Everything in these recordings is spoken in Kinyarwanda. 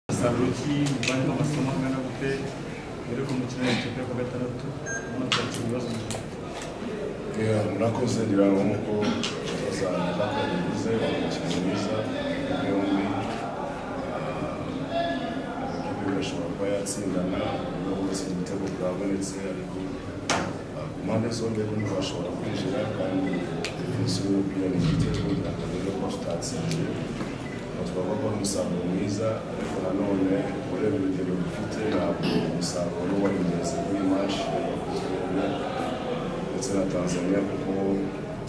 umusaruro ki mu bandi amasomo angana gute muri mukino w'ikipe yo ku gatandatu ubona twakira ibibazo Yeah, murakoze ndirabona ko bazanira kagize umukino mwiza yombi amakipe bashobora kuba yatsindana no gutsinda ibitego bwabonetse ariko ah, ku mpande zombi bombi bashobora kwinjira kandi definisiyo y'umupira ni igitego ntabwo rero ko tutatsinze twavuga ko ari umusaruro mwiza ariko nanone ureba ibitego dufite ntabwo umusaruro wari mwiza kuri mashi yakozwe ndetse na tanzania kuko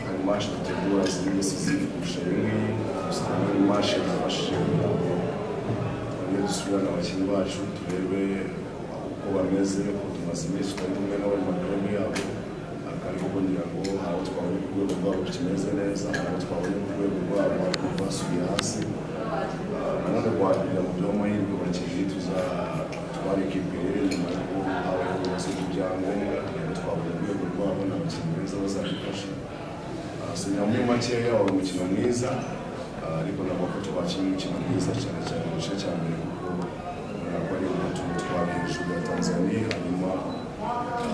hari mashi dutegura zimwe ziziri kurusha iyingiyi usanga ari mashi yadufashije kugira ngo twongere dusubirane abakinnyi bacu turebe uko bameze ko tumaze iminsi tutari kumwe n'abari mu makaroni yabo kandi kuko ngira ngo hari abo twabonye ku rwego rwabo tukimeze neza hari abo twabonye ku rwego rwabo ariko basubiye hasi Ah, nanone kuhagira mu by'amahirwe abakinnyi tuzatwara ikipe rero nyuma y'uko habaye ubuyobozi bw'ibyangombwa twabona urwego rwabo ni abakinnyi beza bazadufasha Ah, so nyuma muri makeya waba umukino mwiza Ah, ariko nabwo ko twakinnye umukino mwiza cyane cyane mu gice cya mbere kuko urabona ko ari utuntu twari hejuru ya tanzania hanyuma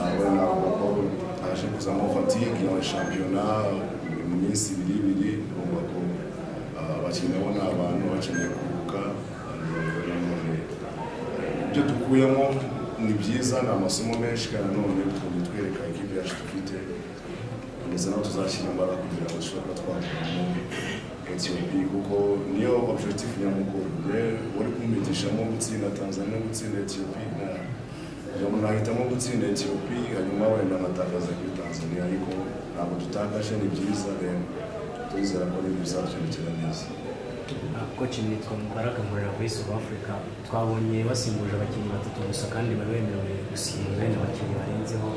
abana kuko aje kuzamo fatigue ya shampiyona mu minsi ibiri ibiri urumva ko ah, abakinnyi nabo ni abantu bakeneye kuruhuka ah, nanone ibyo dukuyemo ni byiza ni amasomo menshi kandi nanone tugomba twereka ikipe yacu dufite ndetse naho tuzashyira imbaraga kugira ngo dushobore kuba twaguramo etiyopi kuko niyo objectif nyamukuru rero uri kumpitishamo gutsinda tanzania no gutsinda etiyopi uyu muntu ahitamo gutsinda etiyopi hanyuma wenda anatakaza kuri tanzania ariko ntabwo dutakaje ni byiza rero turizera ko ibintu bizatwibukira neza koci nitwa Mubaraka nkorera muri South Africa twabonye basimbuje abakinnyi batatu gusa kandi bari bemerewe gusimbura wenda abakinnyi barenzeho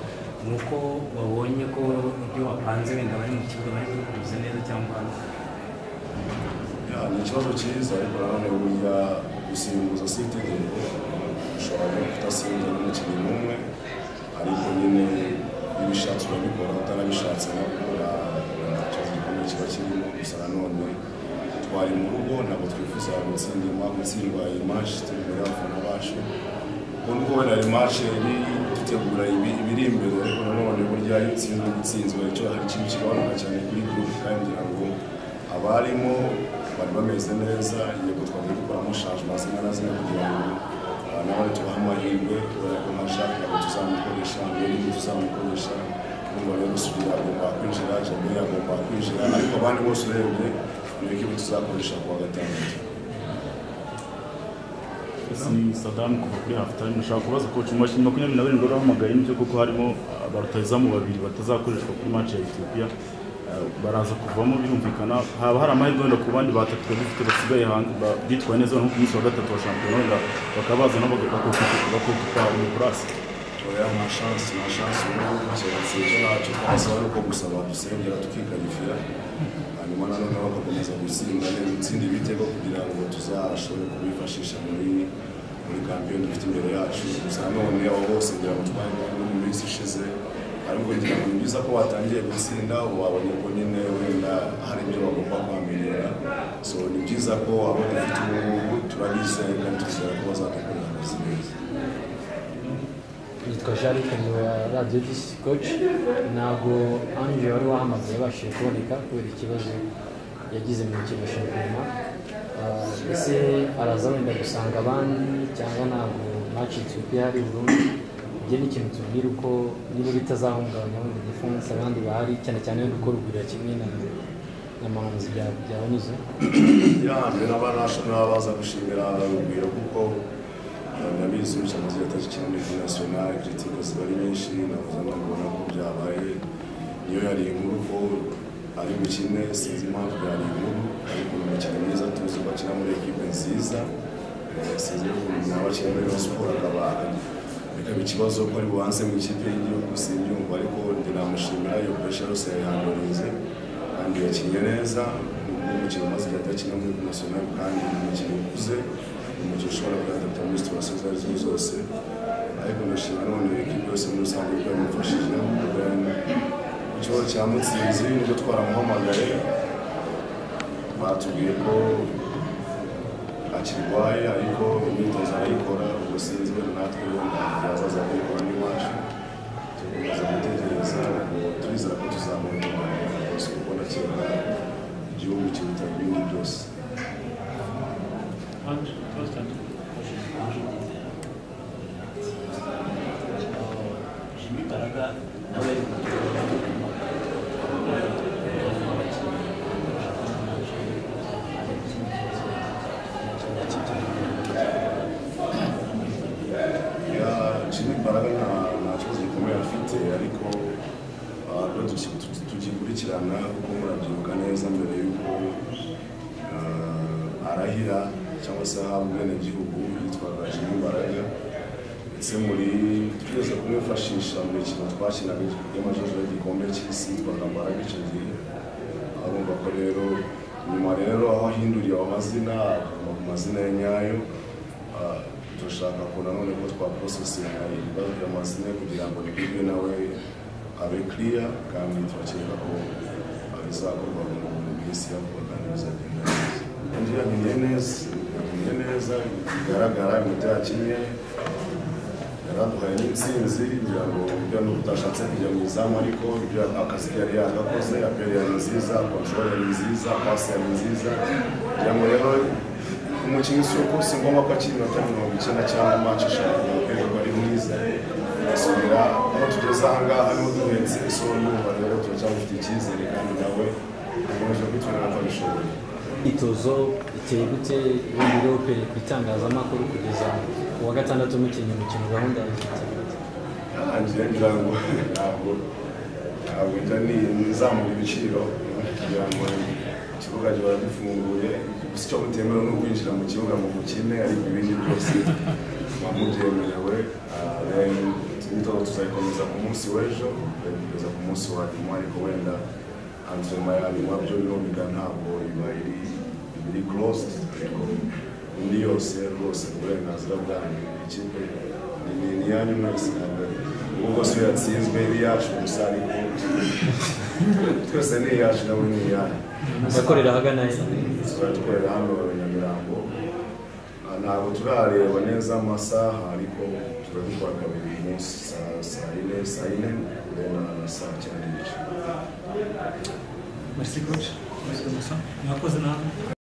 ni uko babonye ko ibyo bapanze wenda bari mu kibuga bari kubikuza neza cyangwa Ya, ni ikibazo cyiza ariko nanone burya gusimbuza si itegeko ushobora no kudasimbuza n'umukinnyi n'umwe ariko nyine iyo ubishatse urabikora utarabishatse nabwo ura- nta kibazo gikomeye kiba kirimo gusa nanone twari mu rugo ntabwo twifuza gutsinda ima gutsindwa imashi turi imbere y'abafana bacu kuko nubwo wenda hari imashi yari dutegura ibi- ibiri imbere ariko nanone burya iyo utsinzwe gutsinzwe icyo hari ikintu kigabanuka cyane kuri gurupe kandi ngira ngo abarimo bari bameze neza yego twagiye dukoramo shanjement zimwe na zimwe kugira ngo ah, n'abari tubahe amahirwe kubera ko nta shaka ntabwo tuzamukoresha n'ibindi tuzamukoresha n'ubu rero gusubira agomba kwinjira jamiri agomba kwinjira ariko abandi bose urebye ni ekibi tuzakoresha kuwa gatandatu si sadamu kuva kuri hafu tayime nashaka kubaza koci mu bakinnyi makumyabiri na barindwi bahamagaye n'ibyo kuko harimo ah, ba rutahizamu babiri batazakoreshwa kuri match ya etiyopiya Ah, baraza kuvamo birumvikana haba hari amahirwe wenda ku bandi batatu bafite basigaye hanze ba- bitwaye neza nko ku munsi wa gatatu wa shampiyona wenda bakaba baza nabo bakupa umupurasi oya nta shansi nta shansi ubu kiratse icyo nacyo twasaba ni uko gusaba dusengera tukikarifira hanyuma nanone bagakomeza gutsinda neza gutsinda ibitego kugira ngo tuzashobore kubifashisha muri muri kampiyoni dufite imbere yacu gusa nanone abo bose ngira ngo twari no mu minsi ishize ariko ngira ngo ni byiza ko watangiye gutsinda wabonye ko nyine wenda hari ibyo bagomba kwamenyera so ni byiza ko abo dufite ubu ngubu turabize kandi tuzera ko bazadukorera akazi neza yitwa jean luc wa radiyo disi koci ntabwo ange wari wahamagaye yabashije kuboneka kubera ikibazo yagize mu mikino ya shampiyona Ah, ese araza wenda gusanga abandi cyangwa ntabwo macitse uko hari burundu ibyo ni ikintu tubwira uko niba bitazahungabanya wenda igifunsi abandi bahari cyane cyane wenda uko ruguru ya kimwe na na manzi bya- byabanyuze yanjye n'abanashonali baza gushimira urugwiro kuko ndabizi umucamanza yatashe cyane muri nasiyonali ibyitsigo ziba ari nyinshi navuze no kubona ko byabaye niyo yari inkuru ko ari bukine sinzi impamvu yari inkuru ariko ni umukino mwiza tuzi ko akina muri ekipe nziza Eh, sinzi ukuntu yaba akina muri Rayon siporo akaba bikaba ikibazo ko ari bubanze mu ikipe y'igihugu simbyumva ariko njye namushimira iyo pesha yose yayandurize kandi yakinnye neza umukino umaze igihe adakina muri nasiyonari kandi ni umukino ukuze umukino ushobora kugaragara muri situwasiyo izo ari zo zose ariko ndashima none ekipi yose muri rusange ko yamufashije ku kibazo cya mutsinzi nibyo twaramuhamagaye batubwiye ko akirwaye ariko imyitozo arayikora ubwo sinzi wenda natwe wenda yazaza kuyikora n'iwacu tugakomeza gutekereza turizera ko tuzamura inyuma rwose kuko nakeka igihugu kiruta ibindi byose Jimmy Mbaraga nta- nta kibazo gikomeye afite ariko ah, rero tuki- tu- tugikurikirana kuko murabyibuka neza mbere y'uko ah, arahira cyangwa se ahabwa ubwenegihugu yitwaga Jimmy Mbaraga ndetse muri twigeze kumwifashisha mu mikino twakinaga y'amajoro y'igikombe cy'isi yitwaga Mbaraga icyo gihe arumva ko rero nyuma rero aho ahinduriye ayo mazina akaguma ku mazina ye nyayo ah, turashaka ko nanone ko twaprosesera ibibazo amazina kugira ngo bigirwe nawe abe kiriya kandi turakeka ko bizakorwa mu minsi ya vuba kandi bizagenda neza undi yabimenye neza yabimenye neza bigaragara imiti yakinnye yaraduhaye n'intsinzi kugira ngo ibyo ni utashatse kujya mu izamu ariko ibyo akazi ke yari yagakoze aperi yari nziza kontorore yari nziza pasi yari nziza kugira ngo rero umukinnyi si uko si ngombwa ko akiri iminota mirongo icyenda cyangwa manshi eshanu ngo aperi ko ari mwiza asubira aho tugeze aha ngaha niho duhetse isura y'ubu rero turacyafite icyizere kandi nawe akomeje kwitwara ko abishoboye imyitozo iteye gute ubundi rero upereye ku itangazamakuru kugeza ku wa gatandatu mukinnyi umukino gahunda ya leta ngira ngira ngo ntabwo ntabwo njya nizamura ibiciro kugira ngo ikibuga gihora gifunguye gusa icyo butemewe ni ukwinjira mu kibuga mu bukene ariko ibindi byose muba mubyemerewe Ah, then imyitozo tuzayikomeza ku munsi w'ejo tuzayikomeza ku munsi wa nyuma ariko wenda antrenema ya nyuma byo birumvika ntabwo iba iri iba iri closed ariko indi yose rwose uburenganzira bwanyu ikipe ni ni yanyu mwese ntabwo ubwo si yatsinzwe iri yacu gusa ariko twese ni iyacu nawe ni iyanyu akorera ahagana he tuzajya hano i Nyamirambo Ah, ntabwo turareba neza amasaha ariko turabikora kabiri ku munsi saa saa yine saa yine urena na saa cyenda n'igice Merci coach. Merci Moussa. Mwakoze namwe.